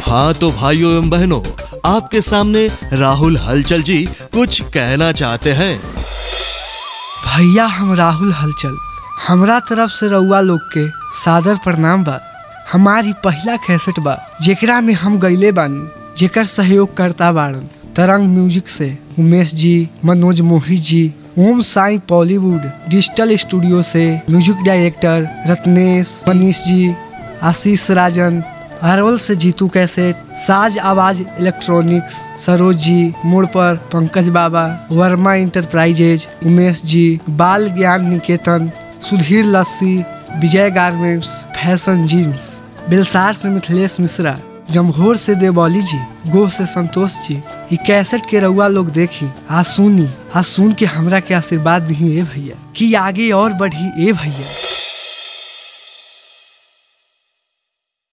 हाँ तो भाइयों एवं बहनों आपके सामने राहुल हलचल जी कुछ कहना चाहते हैं भैया हम राहुल हलचल हमरा तरफ से रउआ लोग के सादर प्रणाम बा हमारी पहला कैसेट बा जेकरा में हम गईले बानी जेकर सहयोग करता बाड़न तरंग म्यूजिक से उमेश जी Manoj Mohi ji Om Sai Bollywood digital studio से म्यूजिक डायरेक्टर रत्नेश मनीष जी आशीष राजन अरवल से जीतू कैसेट साज आवाज इलेक्ट्रॉनिक्स सरोज जी मोड़ पर पंकज बाबा Verma enterprises Umesh ji Bal Gyan Niketan Sudhir Lassi Vijay garments fashion jeans Belsar से मिथिलेश मिश्रा जमघोर से देवौली जी गोह से संतोष जी ई कैसेट के रउआ लोग देखी आ सुनी आ सुन के हमरा के आशीर्वाद दी ए भैया कि आगे और बढ़ी ए भैया